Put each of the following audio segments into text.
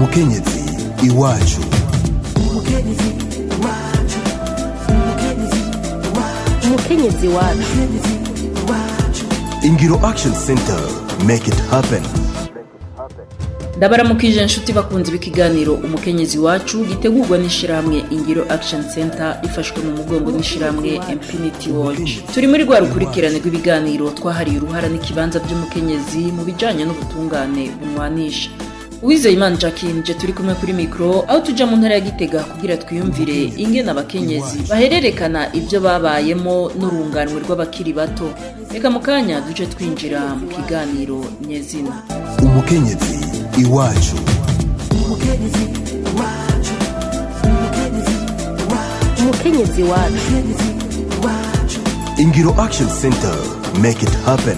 umukenyezi iwacu umukenyezi wacu ingiro action center make it happen ndabaramukije inshuti bakunze ikiganiro umukenyezi wacu gitegurwa n'ishyirahamwe ingiro action center rifashwe mu mugongo n'ishyirahamwe infinity watch turi muri rwa rukurikirane rw'ibiganiro twahariye uruhara n'ikibanza by'umukenyezi mu bijyanye n'ubutungane bumwanisha uwizeye imana jacqueline je turi kumwe kuri mikoro aho tujya mu ntara ya gitega kugira twiyumvire ingene abakenyezi bahererekana ibyo babayemo n'urunganwe rw'abakiri bato reka mu kanya duce twinjira mu kiganiro nyezina umukenyezi iwacu umukenyezi wacu ingiro action center make it happen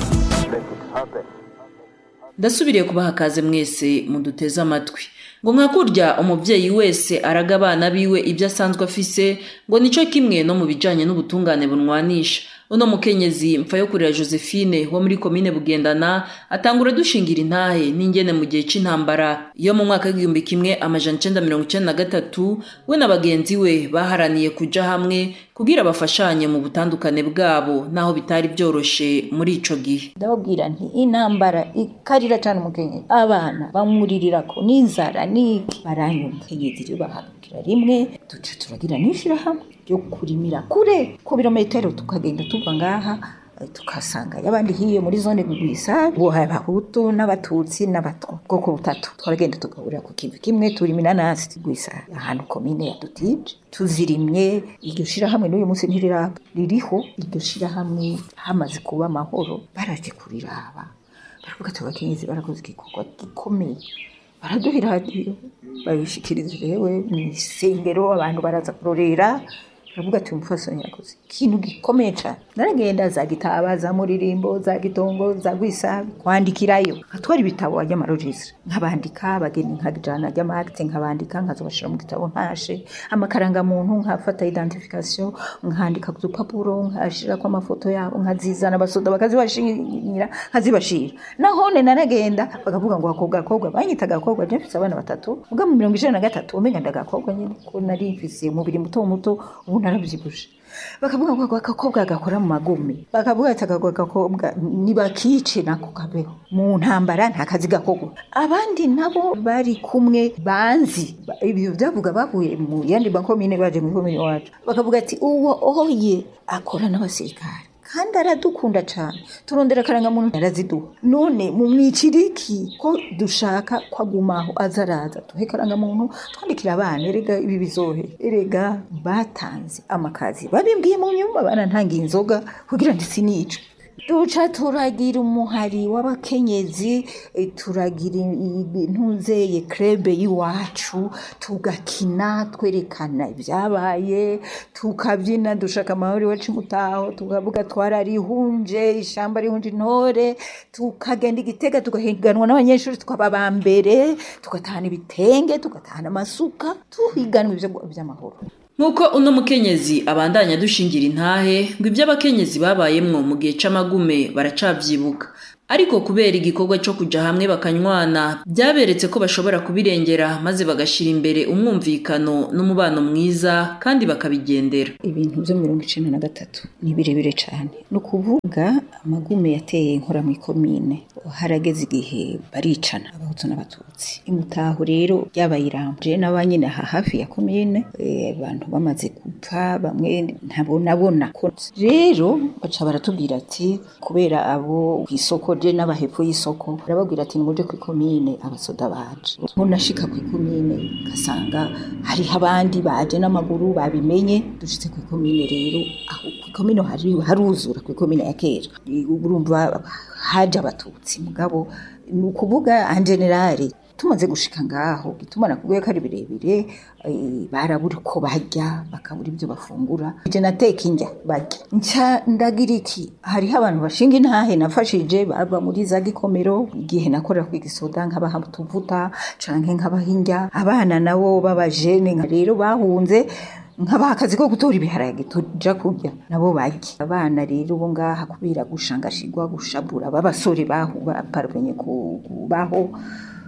ndasubiriye kubaha akaze mwese muduteze amatwi ngo nka kurya umubyeyi wese araga abana biwe ibyo asanzwe afise ngo nicyo kimwe no mu bijyanye n'ubutungane bunwanisha uno mukenyezi mfa yo kurera josephine wo muri komine bugendana atangura dushingira intahe n'ingene mu gihe c'intambara iyo mu mwaka w'igihumbi kimwe amajana icenda mirongo icenda na gatatu we na bagenzi we baharaniye kuja hamwe kugira bafashanye mu butandukane bwabo naho bitari byoroshe muri ico gihe ndababwira nti intambara ikarira cyane umukenyezi abana bamwuririrako n'inzara n'iki baranyuma umukenyezi rero bahagurukira rimwe duca turagira n'ishirahamwe ryo kurimira kure ku birometero tukagenda tuva ngaha eh, tukasanga y'abandi hiyo muri zone gwisa ngo abahutu n'abatutsi n'abatwa bwoko butatu twaragenda tugahurira ku kintu kimwe turima inanasi gwisa ahantu komine ya dutije tuzirimye iryo shirahamwe n'uyu munsi ntiriraba ririho iryo shirahamwe hamaze kuba amahoro baraje kuriraba baravuga ati abakenyezi barakoze igikorwa gikomeye baraduha iradiyo babishikiriza jewe mu isengero abantu baraza kurorera baravuga ati umufasoni yakoze ikintu gikomeye cyane naragenda za gitaba za muririmbo za gitongo za gwisabi kwandikirayo nkatwara ibitabo ajya amarojisire nkabandika abageni nkajana ajya amakite nkabandika nkazobashira mu gitabo ntashe amakarangamuntu nkafata identification nkandika ku dupapuro nkashirako amafoto yabo nkazizana abasoda bakazibashira nkazibashira nahone naragenda bakavuga ngo akobwa akobwa banyita agakobwa je mfise abana batatu ubwa mu mirongo icenda na gatatu umenga ndagakobwa nyine ko nari mfise umubiri muto muto ubu naravyibushe bakavuga ngo ako gakobwa gakora mu magume bakavuga ati ako gakobwa nibakice nako kabeho mu ntambara nta kazi gakorwa abandi nabo bari kumwe banzi Ba- ibyo byavuga bavuye mu yandi makomine baje mu komine wacu bakavuga ati uwo oye akora n'abasirikare kandi aradukunda cyane turondera akarangamuntu araziduha none mu mwiciriki ko dushaka ko agumaho aza araza duhe akarangamuntu twandikira abana erega ibi bizohe erega batanze amakazi babimbwiye mu nyuma barantangiye inzoga kugira ngo sinicwe duca turagira umuhari w'abakenyezi eh, turagira intuzeye krebe y'iwacu tugakina twerekana ibyabaye tukabyina dushaka amahoro iwacu mutaho tukavuga twararihunje ishyamba rihunje intore tukagenda igitega tugahiganwa n'abanyeshuri tukaba aba mbere tugatahana ibitenge tugatahana amasuka tuhiganwa ibyo by'amahoro nk'uko uno mukenyezi abandanya dushingira intahe ngo ibyo abakenyezi babayemwo mu gihe c'amagume baracavyibuka ariko kubera igikorwa co kuja hamwe bakanywana byaberetse ko bashobora kubirengera maze bagashira imbere umwumvikano n'umubano mwiza kandi bakabigendera ibintu byo mirongo icenda na gatatu ni birebire cyane ni ukuvuga amagume yateye inkora mu ikomine harageze igihe baricana abahutu n'abatutsi imutaho rero ryabaye irambye n'abanyine aha hafi ya komine eh, abantu bamaze gupfa bamwe ntabonabona ko rero baca baratubwira ati kubera abo ku isoko je n'abahepfo y'isoko barababwira ati nimuje ku ikomine abasoda baje ntunashika ku ikomine ugasanga hariho abandi baje n'amaguru babimenye dushitse ku ikomine rero aho ku ikomine hari haruzura ku ikomine ya kera urumva haje abatutsi mugabo ni ukuvuga en generale tumaze gushika ngaho gituma nakubwiye ko ari birebire eh, barabura uko barya bakabura ibyo bafungura je nateka indya barya nca ndagira iki hariho abantu bashinga intahe nafashije baba muri za gikomero igihe nakorera ku gisoda nkabaha utuvuta canke nkabaha indya abana nabo b'abajene nka rero bahunze nkabaha akazi ko gutora ibiharage tuja kurya nabo barya abana rero bo ngaha kubera gushangashigwa gushabura b'abasore bahu baparvenye kubaho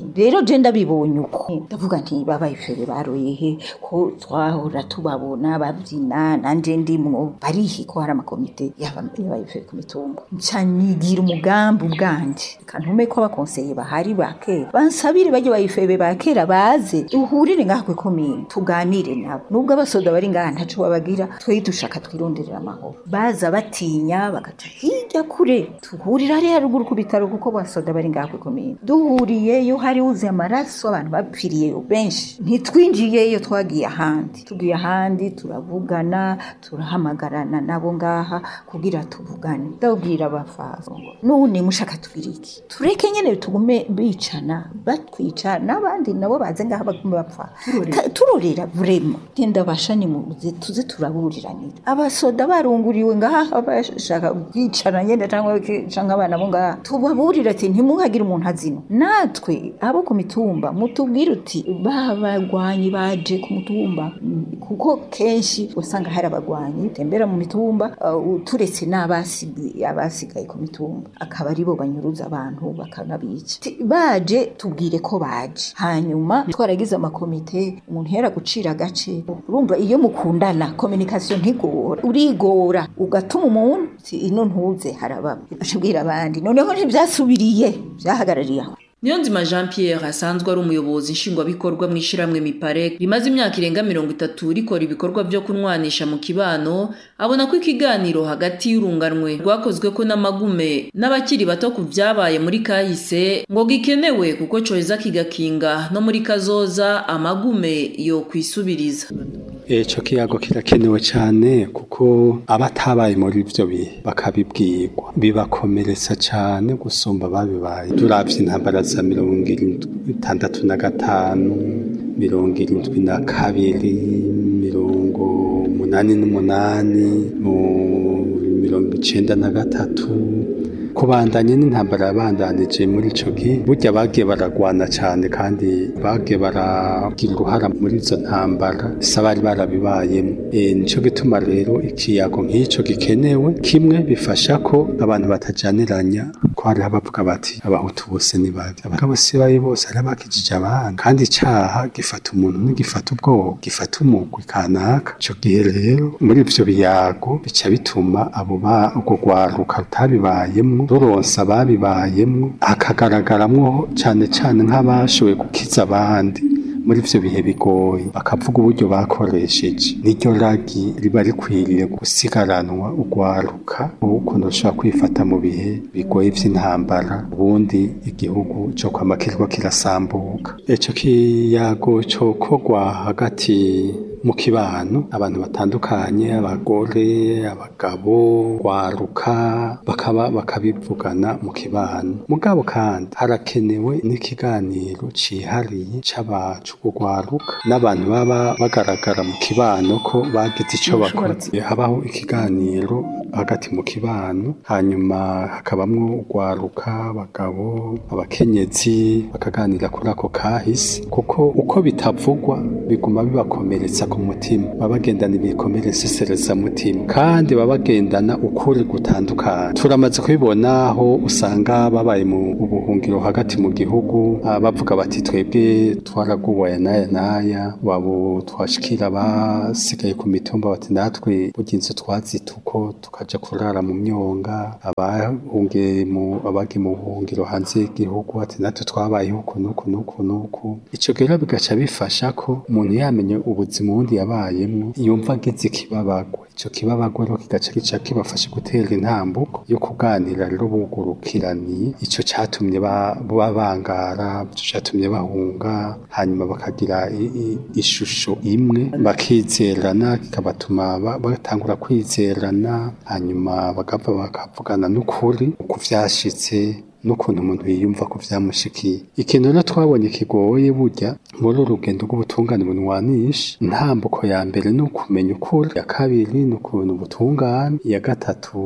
rero je ndabibonye uko ndavuga nti babayifere baroye he ko twahora tubabona babyina nanje ndimwo barihi ko hari amakomite y'abayifere ku mitumba nca nigira umugambi ubwanje reka ntume ko abakonseye bahari ba kera bansabire bajye bayifebe ba kera baze duhurire ngaha kwe komine tuganire nabo nubwo abasoda bari ngaha ntaco babagira twe dushaka twironderera amahoro baza batinya bagaca hirya kure tuhurira hariya ruguru ku bitaro kuko basoda bari ngaha kwe komine duhuriyeyo hari uzi amaraso abantu bapfiriyeyo benshi ntitwinjiyeyo twagiye ahandi tugiye ahandi turavugana turahamagarana nabo ngaha kugira tuvugane ndabwira abafaso none mushaka tugira iki tureke nyene tugume bicana batwica n'abandi nabo baze ngaha bagume bapfa Ka- turorera vrema genda bashani muze tuze turaburiranira abasoda barunguriwe ngaha bashaka kwicana nyene cyangwa cyangwa abana bo ngaha tubaburira ati ntimuhagire umuntu azina natwe abo ku mitumba mutubwire uti babagwanyi baje ku mutumba Mm, kuko kenshi usanga hari abagwanyi tembera mu mitumba uh, turetse n'abasigaye abasigaye ku mitumba akaba ari bo banyuruza abantu bakanabica Ti- baje tubwire ko baje hanyuma twaragize amakomite umuntu yera gucira agace urumva iyo mukundana communication ntigora urigora ugatuma umuntu uti ino ntuze harababa ashobwira abandi noneho ntibyasubiriye byahagarariye aho Niyonzima Jean Pierre asanzwe ari umuyobozi nshingwabikorwa mu ishiramwe Miparek rimaze imyaka irenga mirongo itatu rikora ibikorwa byo kunwanisha mu kibano abona ko ikiganiro hagati y'urunganwe rwakozwe ko n'amagume n'abakiri bato ku vyabaye muri kahise ngo gikenewe kuko coheza kigakinga no muri kazoza amagume yo kwisubiriza Eco kiyago kirakenewe cyane kuko abatabaye muri ivyo bihe bakabibwirwa bibakomeretsa cyane gusumba babibaye turavye intambara za mirongo irindwi itandatu na gatanu mirongo irindwi na kabiri mirongo umunani n'umunani mu mirongo icenda na gatatu kubandanya n'intambara yabandanije muri ico gihe burya bagiye baragwana cyane kandi bagiye baragira uruhara muri izo ntambara bisa bari barabibayemo e, nico gituma rero ikiyago nk'ico gikenewe kimwe bifasha ko abantu batajaniranya ko hariho abavuga bati abahutu bose ni babi abagabo si babi bose hari abakijije abandi kandi icaha gifata umuntu ntigifata ubwoko gifata umugwi kanaka ico gihe rero muri ivyo biyago bica bituma abo ba urwo rwaruka rutabibayemwo ruronsa ababibayemwo hakagaragaramwo cane cane nk'abashoboye gukiza abandi muri ivyo bihe bigoye bakavuga uburyo bakoresheje niryo ragi riba rikwiriye gusigaranwa urwaruka ukuntu rushobora kwifata mu bihe bigoye vy'intambara ubundi igihugu co kwama kiriko kirasambuka ico kiyago cokorwa hagati mu kibano abantu batandukanye abagore abagabo rwaruka bakaba bakabivugana mu kibano mugabo kandi harakenewe n'ikiganiro cihariye c'abacu rwaruka n'abantu baba bagaragara mu kibano ko bagize ico bakoze habaho ikiganiro hagati mu kibano hanyuma hakabamwo urwaruka abagabo abakenyezi bakaganira kuri ako kahise kuko uko bitavugwa biguma bibakomeretsa ku mutima baba bagendana ibikomeresesereza mutima kandi baba bagendana ukuri gutandukanye turamaze kubibona aho usanga babaye mu buhungiro hagati mu gihugu ah, bavuga bati twebwe twaraguwaya n'aya n'aya wabo twashikira abasigaye ku mitumba bati natwe burya inzu twazita uko tukaja kurara mu myonga abahungiye mu abagiye mu buhungiro hanze y'igihugu ati natwe twabayeho uku n'uku n'uku n'uku ico rero bigaca bifasha ko umuntu yamenye ubuzima ubundi yabayemwo yumva agize ikibabagwe ico kibabagwe rero kigaca gica kibafasha gutera intambuko yo kuganira rero bugurukiraniye ico catumye ba- babangara ico catumye bahunga hanyuma bakagira i- i- ishusho imwe bakizerana kikabatuma ba- batangura kwizerana hanyuma bagapfa bakavugana n'ukuri uko vyashitse n'ukuntu umuntu yiyumva ko vyamushikiye ikintu rero twabonye kigoye burya muri uru rugendo rw'ubutungane bunwanisha intambuko ya mbere ni ukumenya ukuri iya kabiri ni ukuntu ubutungane iya gatatu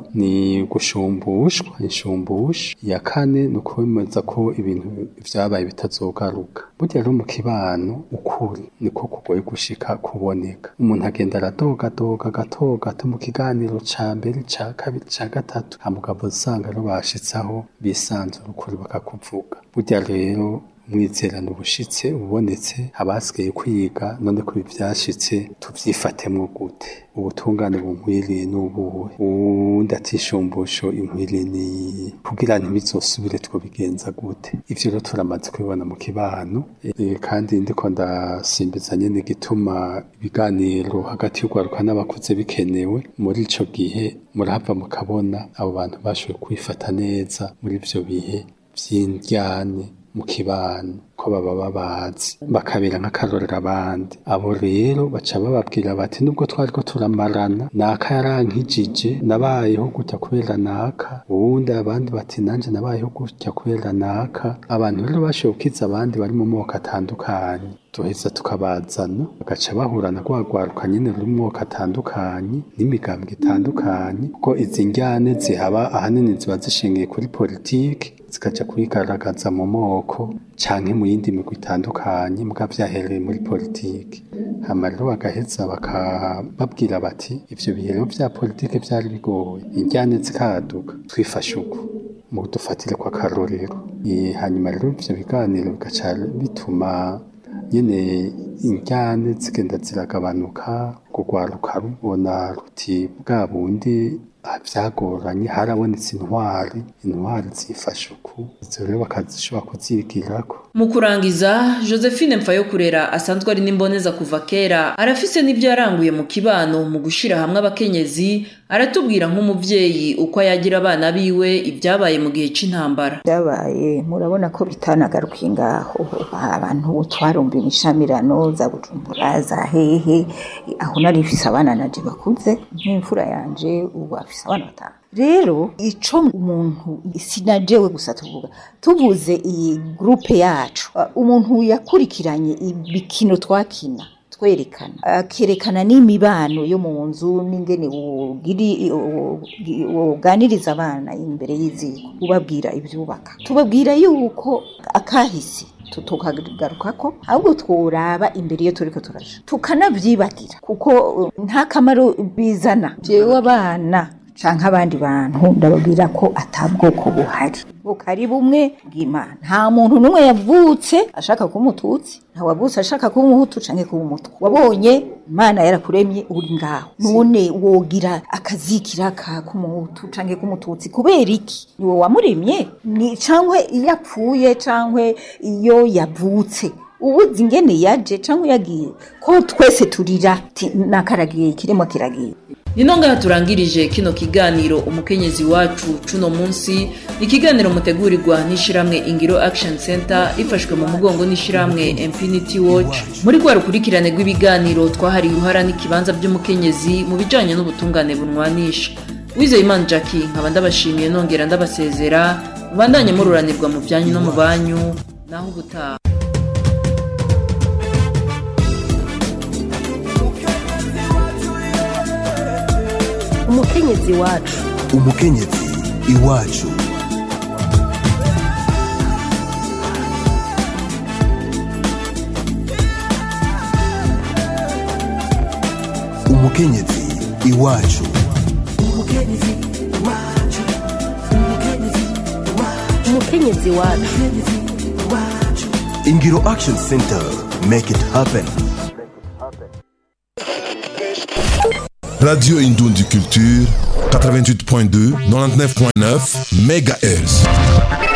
ni gushumbushwa inshumbusha iya kane ni ukwemeza ko ibintu vyabaye bitazogaruka burya rero mu kibano ukuri niko kugoye gushika kuboneka umuntu agenda aradogadoga gato gato mu kiganiro ca mbere ca kabiri ca gatatu hamugabo usanga rero bashitsaho bisanzura ukuri bakakuvuga burya rero umwizerano ubushitse ubonetse abasigaye kwiga none ko ibi vyashitse tuvyifatemwo gute ubutungane bunkwiriye n'ubuwe uwundi atishumbusho inkwiriye ni kugira ntibizosubire twobigenza gute ivyo rero turamaze kubibona mu kibano e, kandi ndiko ndasimbiza nyene igituma ibiganiro hagati y'urwaruka n'abakuze bikenewe muri ico gihe murahava mukabona abo bantu bashoboye kwifata neza muri ivyo bihe vy'indyane mu kibano ko baba babazi bakabera nk'akarorero abandi abo rero baca bababwira bati nubwo twariko turamarana naka yarankijije nabayeho gutya kubera naka uwundi abandi bati nanje nabayeho gutya kubera naka abantu rero bashoboye gukiza abandi bari mu moko atandukanye tuheza tukabazana bagaca bahura na rwagwaruka nyene ruri mu moko atandukanye n'imigambwe itandukanye kuko izi njyane zihaba ahanini ziba zishingiye kuri politiki zikaja kwigaragaza mu moko canke mu yindi migwi itandukanye muga vyahereye muri politiki hama rero bagaheza bakababwira bati ivyo bihe rero vya politiki vyari bigoye injyane zikaduka twifashe uko mu dufatire kwa karorero Eh, hanyuma rero ivyo biganiro bigaca bituma nyene injyane zigenda ziragabanuka kugwaruka rubona ruti bwa bundi ah, vyagoranye harabonetse intwari intwari zifashe uku izo rero bakazishobora kuzigirako mu kurangiza josephine mpfayokurera asanzwe ari n'imboneza kuva kera arafise n'ibyo yaranguye mu kibano mu gushira hamwe abakenyezi aratubwira nk'umuvyeyi uko yagira abana biwe ibyabaye mu gihe c'intambara byabaye murabona ko bitanagarukiye ngaho abantu twarumva imishamirano za bujumbura za hehe aho nari mfise abana naje bakuze nk'imfura yanje ubu afise abana batanu rero ico umuntu sinajewe gusa tuvuga tuvuze iyi grupe yacu uh, umuntu yakurikiranye ibikino twakina twerekana akerekana n'imibano yo mu nzu n'ingene wogiri woganiriza abana imbere y'iziko ubabwira ibyubaka tubabwira yuko akahise tukagaruka ko ahubwo tworaba imbere iyo turiko turaja tukanavyibagira kuko uh, nta kamaro bizana jewe abana canke abandi bantu ndababwira ko atabwoko buhari bukari bumwe bw'imana nta muntu n'umwe yavutse ashaka kuba umututsi nta wavutse ashaka kuba umuhutu canke kuba umutwe wabonye imana yarakuremye uri ngaho none wogira akazikira ka k'umuhutu canke k'umututsi kubera iki ni wowe wamuremye ni cankwe iyo apfuye cankwe iyo yavutse ubuzi ingene yaje cankwe yagiye ko twese turira ti nakaragiye ikiremo kiragiye nino ngaha turangirije kino kiganiro umukenyezi wacu cuno munsi ni ikiganiro mutegurirwa n'ishiramwe ingiro action center rifashwe mu mugongo n'ishiramwe infinity watch muri rwa rukurikirane rw'ibiganiro twahariye uruhara n'ikibanza by'umukenyezi mu bijanye n'ubutungane bunwanisha wizeye imana jackie nkaba ndabashimiye nongera ndabasezera mubandanye mururanirwa mu byanyu no mu banyu naho ubutaha umukenyezi wacu umukenyezi iwacu umukenyezi iwacu umukenyezi wacu ingiro action center make it happen Radio Indondi Culture, 88.2, 99.9 MHz.